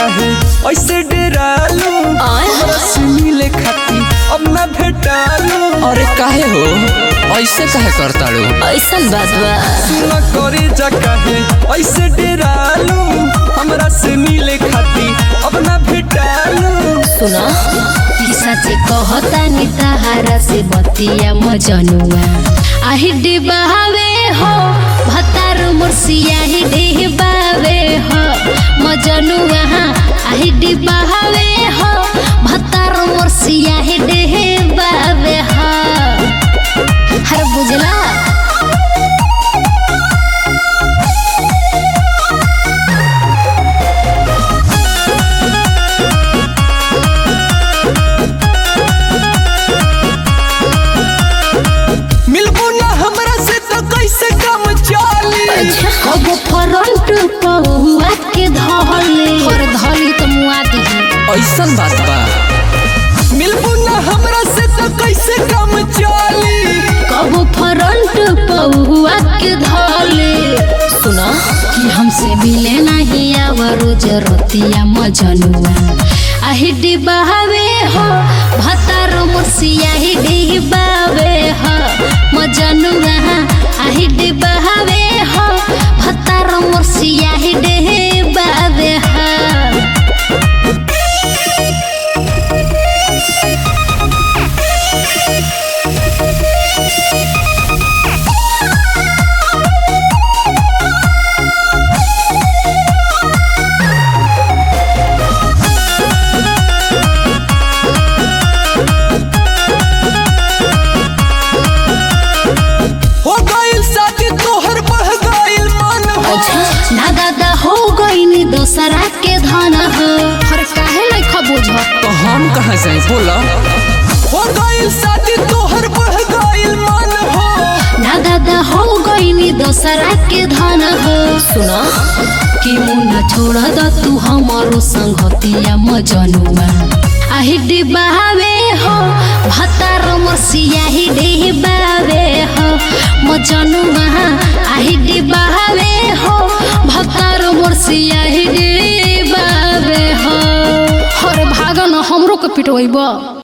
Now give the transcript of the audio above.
काहे ऐसे डेरालू आय। हमरा से मिले खाती अब ना भेटालू अरे काहे हो ऐसे काहे करताड़ू ऐसन बात बा सुना करे जा काहे ऐसे डेरालू हमरा से मिले खाती अब ना भेटालू सुना कि सचे कहता नि तहारा से बतिया मजनुआ आही डिबावे हो भतार मुर्सिया ही डिबावे हो मजनुआ आही डिबावे हो भतार मुर्सिया ही डिबावे हो हर बुझला मिलबू ना हमरा से तो कैसे काम चली अब फ्रंट पहुआ के धले और धली तो मुआ दिही ऐसन बात बा मिलबू ना हमरा से तो कैसे काम चली कब फ्रंट पहुआ के धले सुना कि हमसे मिले नहीं आवरो जरतिया मजनुआ आही डिबावे हो भतार मुर्सिया ही डिबावे हो मजनुआ आही डिबावे हो भतार मुर्सिया ही डिबावे हो हो गइल शादी तोहर बढ़ गइल मन हो ना दादा हो गईनी दोसरा के धन हो हर काहे नहीं खबूझ तो हम कहाँ जाए बोला हो गइल शादी तोहर बढ़ गइल मन हो ना दादा हो गईनी दोसरा के धन हो सुना कि मुन्ना छोड़ द तू हमारो संगतिया मजनुआ आही डिबावे हो भतार मसिया ही डिबावे हो मजनुआ आही डिबावे हो भतार मसिया ही डिबावे हो हर भागन हमरो के पिटवैबा